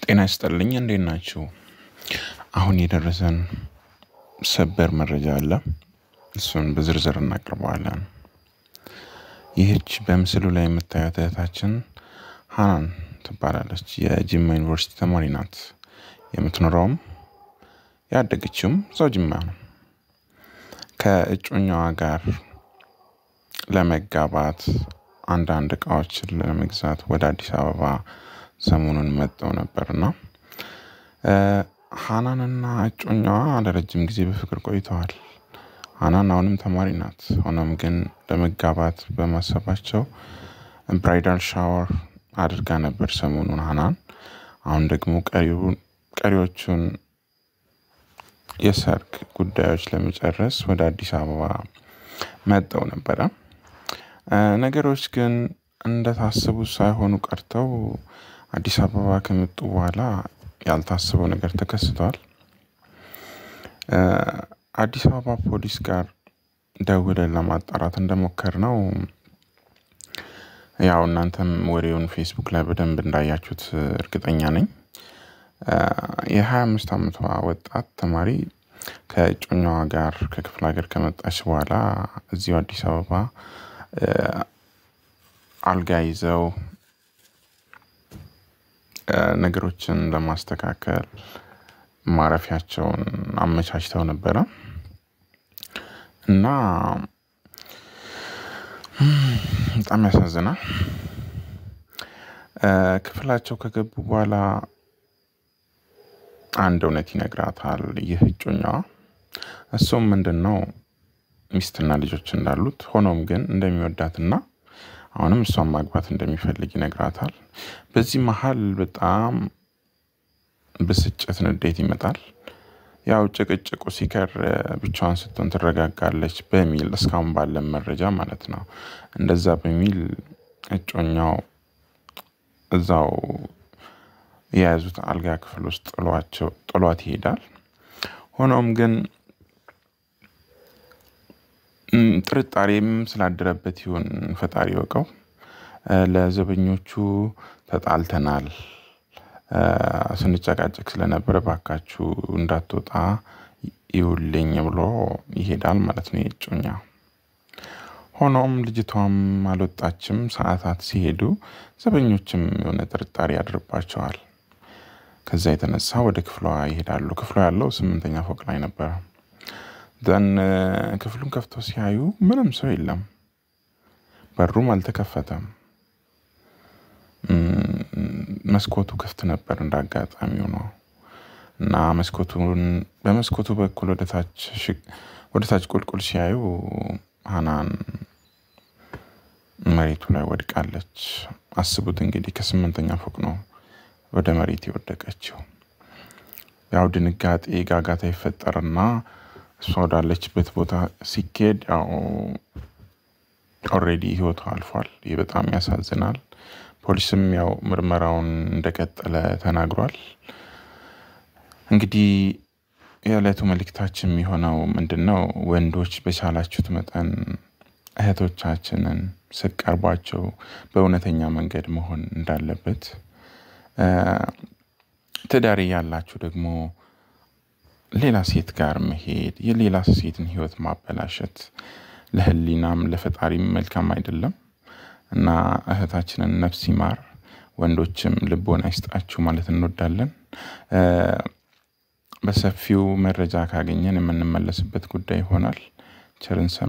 ጤና ይስጥልኝ እንዴት ናችሁ? አሁን የደረሰን ሰበር መረጃ አለ። እሱን በዝርዝር እናቀርበዋለን። ይህች በምስሉ ላይ የምታዩት እህታችን ሀናን ትባላለች። የጅማ ዩኒቨርሲቲ ተማሪ ናት። የምትኖረውም ያደገችውም እዛው ጅማ ነው። ከእጮኛዋ ጋር ለመጋባት አንዳንድ እቃዎችን ለመግዛት ወደ አዲስ አበባ ሰሞኑን መጥተው ነበርና ሀናንና እጮኛዋ ለረጅም ጊዜ በፍቅር ቆይተዋል። ሀናን አሁንም ተማሪ ናት። ሆኖም ግን ለመጋባት በማሰባቸው ብራይዳል ሻወር አድርጋ ነበር ሰሞኑን ሀናን። አሁን ደግሞ ቀሪዎቹን የሰርግ ጉዳዮች ለመጨረስ ወደ አዲስ አበባ መጠው ነበረ። ነገሮች ግን እንደታሰቡት ሳይሆኑ ቀርተው አዲስ አበባ ከመጡ በኋላ ያልታሰበው ነገር ተከስቷል። አዲስ አበባ ፖሊስ ጋር ደውለን ለማጣራት እንደሞከር ነው ያው እናንተም ወሬውን ፌስቡክ ላይ በደንብ እንዳያችሁት እርግጠኛ ነኝ። የሀያ አምስት አመቷ ወጣት ተማሪ ከእጮኛዋ ጋር ከክፍለ ሀገር ከመጣች በኋላ እዚሁ አዲስ አበባ አልጋ ይዘው ነገሮችን ለማስተካከል ማረፊያቸውን አመቻችተው ነበረ እና በጣም ያሳዝናል። ክፍላቸው ከገቡ በኋላ አንድ እውነት ይነግራታል ይህ እጮኛዋ። እሱም ምንድን ነው ሚስትና ልጆች እንዳሉት ሆኖም ግን እንደሚወዳትና አሁንም እሷን ማግባት እንደሚፈልግ ይነግራታል። በዚህ መሀል በጣም ብስጭት፣ ንዴት ይመጣል። ያው ጭቅጭቁ ሲከር ብቻዋን ስትሆን ትረጋጋለች በሚል እስካሁን ባለን መረጃ ማለት ነው። እንደዛ በሚል እጮኛው እዛው የያዙት አልጋ ክፍል ውስጥ ጥሏቸው ጥሏት ይሄዳል። ሆኖም ግን ጥርጣሬም ስላደረበት ይሁን ፈጣሪ ወቀው ለዘበኞቹ ተጣልተናል፣ ስንጨቃጨቅ ስለነበረ ባካችሁ እንዳትወጣ ይውልኝ ብሎ ይሄዳል ማለት ነው የእጮኛ። ሆኖም ልጅቷም አልወጣችም። ሰዓታት ሲሄዱ ዘበኞችም የሆነ ጥርጣሬ ያድርባቸዋል። ከዛ የተነሳ ወደ ክፍሏ ይሄዳሉ። ክፍሏ ያለው ስምንተኛ ፎቅ ላይ ነበረ። ዘን ክፍሉን ከፍተው ሲያዩ ምንም ሰው የለም። በሩም አልተከፈተም። መስኮቱ ክፍት ነበር እንደ አጋጣሚው ነው እና መስኮቱን በመስኮቱ በኩል ወደ ታች ቁልቁል ሲያዩ ሀናን መሬቱ ላይ ወድቃለች። አስቡት እንግዲህ ከስምንተኛ ፎቅ ነው ወደ መሬት የወደቀችው። ያው ድንጋጤ ጋጋታ ይፈጠርና እሷ ወዳለችበት ቦታ ሲኬድ ያው ኦልሬዲ ህይወቷ አልፏል። ይህ በጣም ያሳዝናል። ፖሊስም ያው ምርመራውን እንደቀጠለ ተናግሯል። እንግዲህ የዕለቱ መልእክታችን የሚሆነው ምንድን ነው? ወንዶች በቻላችሁት መጠን እህቶቻችንን ስትቀርቧቸው በእውነተኛ መንገድ መሆን እንዳለበት፣ ትዳር ያላችሁ ደግሞ ሌላ ሴት ጋር መሄድ የሌላ ሴትን ህይወት ማበላሸት ለህሊናም ለፈጣሪም መልካም አይደለም እና እህታችንን ነፍስ ይማር፣ ወንዶችም ልቦና ይስጣችሁ ማለት እንወዳለን። በሰፊው መረጃ ካገኘን የምንመለስበት ጉዳይ ይሆናል። ቸርን